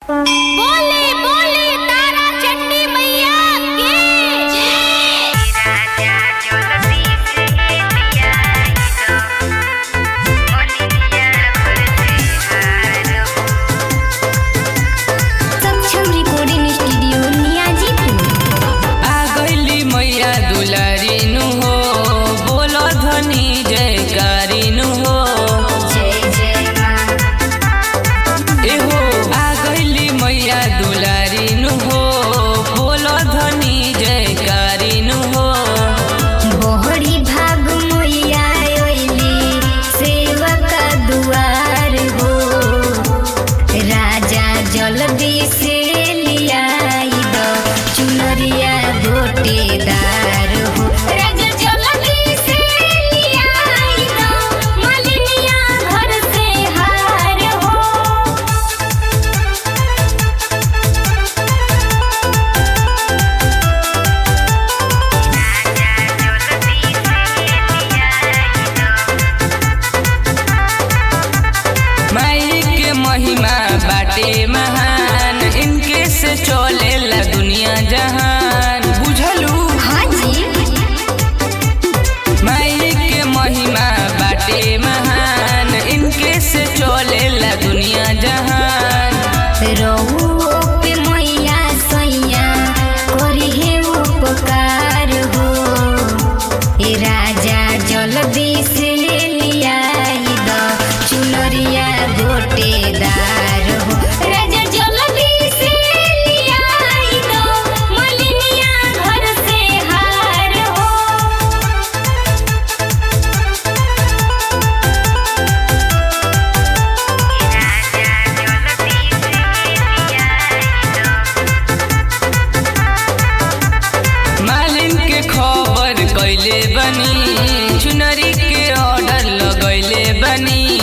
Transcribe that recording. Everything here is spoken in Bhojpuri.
बोले बोले तारा चंडी मैया की जय सक्षम रिकॉर्डिंग स्टूडियो नियाजीपुर आ गइली मैया दुलारी नु हो बोलो धनी जयकारी नु हो जय जय मां एहो आ गइली मैया दुलारी नु हो बोलो धनी जयकारी नु हो बोहरी भाग मैया ओइली सेवक दुआर हो राजा जल्दी से लियाई दो चुनरिया गोटेदार हो राजा जल्दी से लियाई दो मलिनिया घर से हार हो माई के महिमा बाटे महान इनके से चलेला दुनिया जहान बुझलू हाँ जी माई के महिमा बाटे महान इनके से चलेला दुनिया जहान रहुओ पे मैया सैया करी हे उपकार हो ए राजा जल्दी से लियाई द चुनरिया गोटेदार हो राजा जल्दी से लियाई द मलिनिया घर से हार हो मालिन के खबर कैले बनी चुनरी के ऑर्डर लगैले बनी